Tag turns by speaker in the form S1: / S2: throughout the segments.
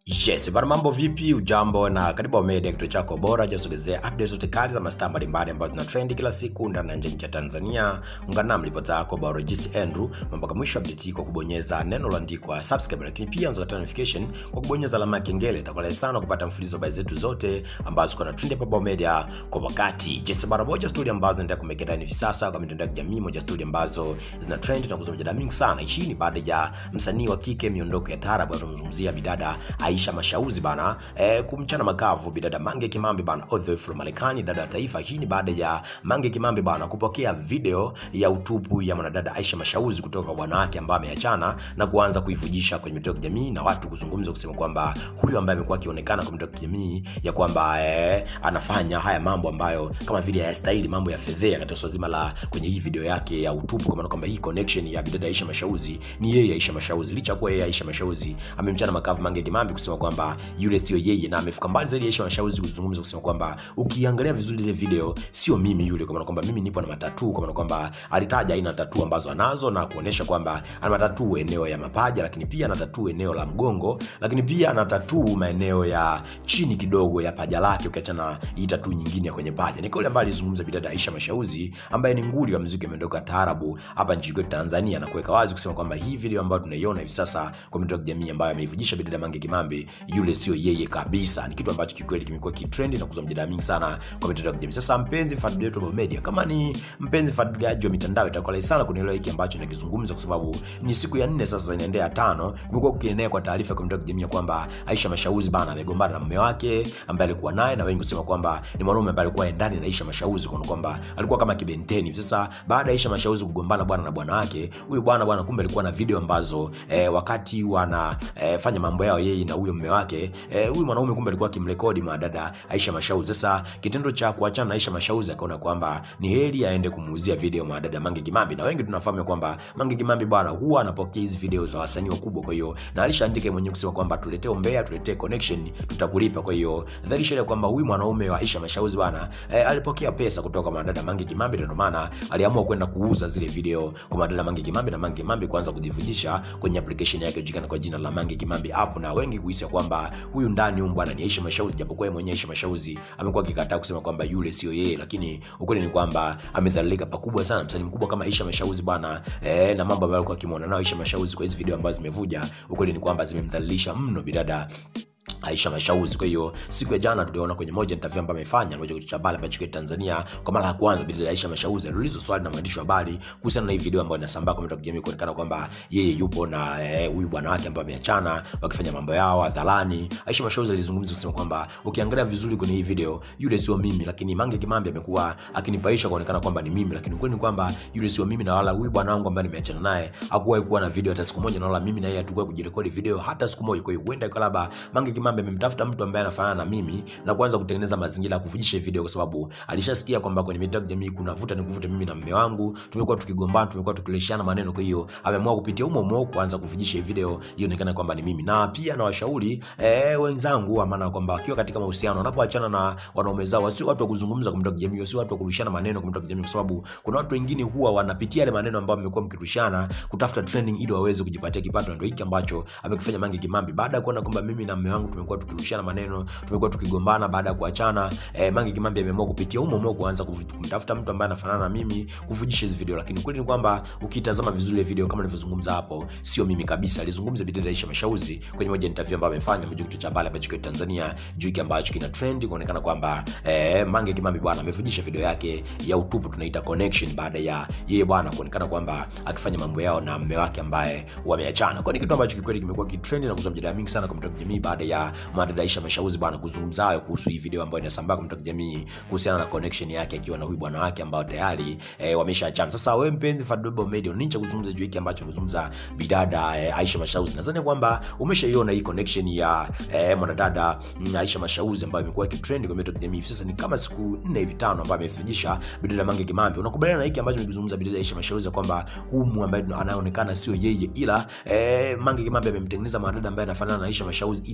S1: Yes, bana mambo vipi? Ujambo na karibu Media, kituo chako bora cha kusogezea updates zote kali za mastaa mbalimbali ambazo zina trend kila siku ndani na nje ya Tanzania. Ungana na mlipota yako biologist Andrew mpaka mwisho update hii kwa kubonyeza neno lililoandikwa subscribe, lakini pia unaweza kupata notification kwa kubonyeza alama ya kengele. Itakuwa rahisi sana kupata mfululizo wa habari zetu zote ambazo ziko na trend hapa Bao Media kwa wakati. Yes, bana moja story ambazo zinaendelea kumekea ndani hivi sasa kwa mitandao ya kijamii, moja story ambazo zina trend na kuzua mjadala mingi sana. Hii ni baada ya msanii wa kike miondoko ya taarabu tunamzungumzia bidada Aisha Mashauzi bana eh, kumchana makavu bidada Mange Kimambi bana all the way from Marekani, dada wa taifa. Hii ni baada ya Mange Kimambi bana kupokea video ya utupu ya mwanadada Aisha Mashauzi kutoka kwa bwana wake ambaye ameachana na kuanza kuivujisha kwenye mitandao ya kijamii na watu kuzungumza kusema kwamba huyu ambaye amekuwa akionekana kwa mitandao ya kijamii ya kwamba eh, anafanya haya mambo ambayo kama vile hayastahili, mambo ya fedhea katika swala zima la kwenye hii video yake ya utupu, kwa maana kwamba hii connection ya bidada Aisha Mashauzi ni yeye Aisha Mashauzi, licha ya kuwa yeye Aisha Mashauzi amemchana makavu Mange Kimambi kusema kwamba yule sio yeye, na amefika mbali zaidi Aisha Mashauzi kuzungumza kusema kwamba ukiangalia vizuri ile video sio mimi yule, kwa maana kwamba mimi nipo na matatu, kwa maana kwamba alitaja aina tatu ambazo anazo na kuonesha kwamba ana matatu eneo ya mapaja, lakini pia ana tatu eneo la mgongo, lakini pia ana tatu maeneo ya chini kidogo ya paja lake, ukiachana hii tatu nyingine ya kwenye paja. Ni kauli ambayo alizungumza bidada Aisha Mashauzi ambaye ni nguli wa muziki umeondoka taarabu hapa nchini kwetu Tanzania, na kuweka wazi kusema kwamba hii video ambayo tunaiona hivi sasa kwa mitandao ya kijamii ambayo ameivujisha bidada Mange Kimambi, yule sio yeye kabisa. Ni kitu ambacho kikweli kimekuwa kitrend na kuzua mjadala mingi sana kwa mitandao ya kijamii. Sasa mpenzi mfuatiliaji wetu wa Bao Media, kama ni mpenzi mfuatiliaji wa mitandao, itakuwa rahisi sana kunielewa hiki ambacho nakizungumza, kwa sababu ni siku ya nne sasa inaendea ya tano, kumekuwa kukienea kwa taarifa kwa mitandao ya kijamii kwamba Aisha Mashauzi bana amegombana na mume wake ambaye alikuwa naye, na wengi kusema kwamba ni mwanaume ambaye alikuwa ndani na Aisha Mashauzi, kwa kwamba alikuwa kama kibenteni. Sasa baada ya Aisha Mashauzi kugombana bwana na bwana wake, huyu bwana bwana, kumbe alikuwa na video ambazo eh, wakati wana eh, fanya mambo yao yeye na huyo mume wake eh, huyu mwanaume kumbe alikuwa akimrekodi madada Aisha Mashauzi. Sasa kitendo cha kuachana na Aisha Mashauzi akaona kwamba ni heri aende kumuuzia video madada Mange Kimambi, na wengi tunafahamu kwamba Mange Kimambi bwana huwa anapokea hizi video za wasanii wakubwa, kwa hiyo na alishaandika mwenyewe kusema kwamba tuletee umbea, tuletee connection, tutakulipa. Kwa hiyo dhahiri kwamba huyu mwanaume wa Aisha Mashauzi bwana eh, alipokea pesa kutoka kwa madada Mange Kimambi, ndio maana aliamua kwenda kuuza zile video kwa madada Mange Kimambi na Mange Kimambi kuanza kujivujisha kwenye application yake iliyojulikana kwa jina la Mange Kimambi app, na wengi kuhisi kwamba huyu ndani huyu bwana ni Aisha Mashauzi, japokuwa yeye mwenyewe Aisha Mashauzi amekuwa akikataa kusema kwamba yule sio yeye, lakini ukweli ni kwamba amedhalilika pakubwa sana msanii mkubwa kama Aisha Mashauzi bwana eh, na mambo ambayo alikuwa akimwona nao Aisha Mashauzi kwa hizo video ambazo zimevuja, ukweli ni kwamba zimemdhalilisha mno bidada Aisha Mashauzi. Kwa hiyo siku ya jana tuliona kwenye moja interview ambayo amefanya moja kitu cha habari ambacho kwa Tanzania kwa mara ya kwanza bidada Aisha Mashauzi aliulizwa swali na mwandishi wa habari kuhusiana na hii video ambayo inasambaa kwa mitandao ya kijamii kuonekana kwamba yeye yupo na huyu eh, bwana wake ambaye ameachana wakifanya mambo yao hadharani. Aisha Mashauzi alizungumza kusema kwamba ukiangalia vizuri kwenye hii video yule sio mimi, lakini Mange Kimambi amekuwa akinipaisha kuonekana kwamba ni mimi, lakini ukweli ni kwamba yule sio mimi, na wala huyu bwana wangu ambaye nimeachana naye hakuwahi kuwa na video hata siku moja, na wala mimi na yeye hatukuwahi kujirekodi video hata siku moja. Kwa hiyo huenda kwa labda Mange Kimambi amemtafuta mtu ambaye anafanana na mimi na kuanza kutengeneza mazingira ya kuvujisha video, kwa sababu alishasikia kwamba kwenye mitandao ya kijamii kuna vuta ni kuvuta, mimi na mume wangu tumekuwa tukigombana, tumekuwa tukileshana maneno. Kwa hiyo ameamua kupitia humo humo kuanza kuvujisha video ionekane kwamba ni mimi, na pia na washauri eh, wenzangu, maana kwamba wakiwa katika mahusiano, wanapoachana na wanaume zao, wasio watu wa kuzungumza kwa mitandao ya kijamii, wasio watu wa kurushana maneno kwa mitandao ya kijamii, kwa sababu kuna watu wengine huwa wanapitia yale maneno ambayo mmekuwa mkirushana kutafuta trending ili waweze kujipatia kipato, na ndio hiki ambacho amekifanya Mange Kimambi baada ya kuona kwamba mimi na mume wangu tumekuwa tukirushana maneno tumekuwa tukigombana baada ya kuachana. Eh, Mange Kimambi ameamua kupitia humo humo kuanza kumtafuta mtu ambaye anafanana na mimi kuvujisha hizo video, lakini kweli ni kwamba ukitazama vizuri video kama nilivyozungumza hapo, sio mimi kabisa. Alizungumza bidada Aisha Mashauzi kwenye moja interview ambayo amefanya moja kitu cha habari ambacho kwa Tanzania juu kile ambacho kina trend kuonekana kwamba eh, Mange Kimambi bwana amevujisha video yake ya utupu tunaita connection, baada ya yeye bwana kuonekana kwamba akifanya mambo yao na mume wake ambaye wameachana. Kwa ni kitu ambacho kikweli kimekuwa kitrend na kuzua mjadala mingi sana kwa mitandao ya kijamii baada ya mwanadada Aisha Mashauzi bwana kuzungumza hayo kuhusu hii video ambayo inasambaa kwa mitandao ya kijamii kuhusiana na connection yake akiwa na huyu bwana wake ambao tayari eh, wameshaachana. Sasa wewe mpenzi Fadlu Bao Media, nini cha kuzungumza juu hiki ambacho anazungumza bidada eh, Aisha Mashauzi? Nadhani kwamba umeshaiona hii connection ya eh, mwanadada Aisha Mashauzi ambayo imekuwa ikitrend kwa mitandao ya kijamii sasa ni kama siku nne hivi tano, ambayo amefijisha bidada Mange Kimambi. Unakubaliana na hiki ambacho nimezungumza bidada Aisha Mashauzi kwamba huyu ambaye anaonekana sio yeye, ila eh, Mange Kimambi amemtengeneza mwanadada ambaye anafanana na Aisha Mashauzi ili aweze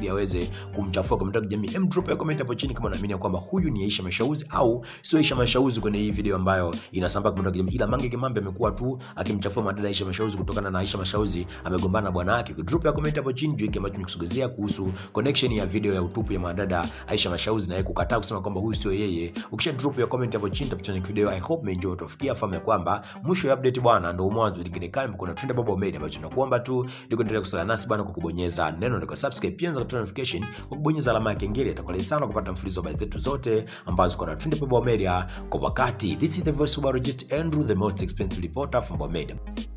S1: yoyote kumchafua kwa mitandao ya kijamii, em drop ya comment hapo chini kama unaamini kwamba huyu ni Aisha Mashauzi au sio Aisha Mashauzi kwenye hii video ambayo inasambaa kwa mitandao ya kijamii, ila Mange Kimambi amekuwa tu akimchafua madada Aisha Mashauzi kutokana na Aisha Mashauzi amegombana na bwana wake. Drop ya comment hapo chini juu hiki ambacho nikusogezea kuhusu connection ya video ya utupu ya madada Aisha Mashauzi na yeye kukataa kusema kwamba huyu sio yeye. Ukisha drop ya comment hapo chini tapita video. I hope umeenjoy, utafikia fahamu ya kwamba mwisho ya update bwana ndio mwanzo lingine kali mkono Trend Baba Media, ambacho tunakuomba tu ndio kuendelea kusala nasi bwana kwa kubonyeza neno la subscribe, pia unaweza notification kwa kubonyeza alama ya kengele. Itakuwa sana kupata mfululizo wa habari zetu zote ambazo kwa Trend Baba Media kwa wakati. This is the voice of Barogist Andrew, the most expensive reporter from Baba Media.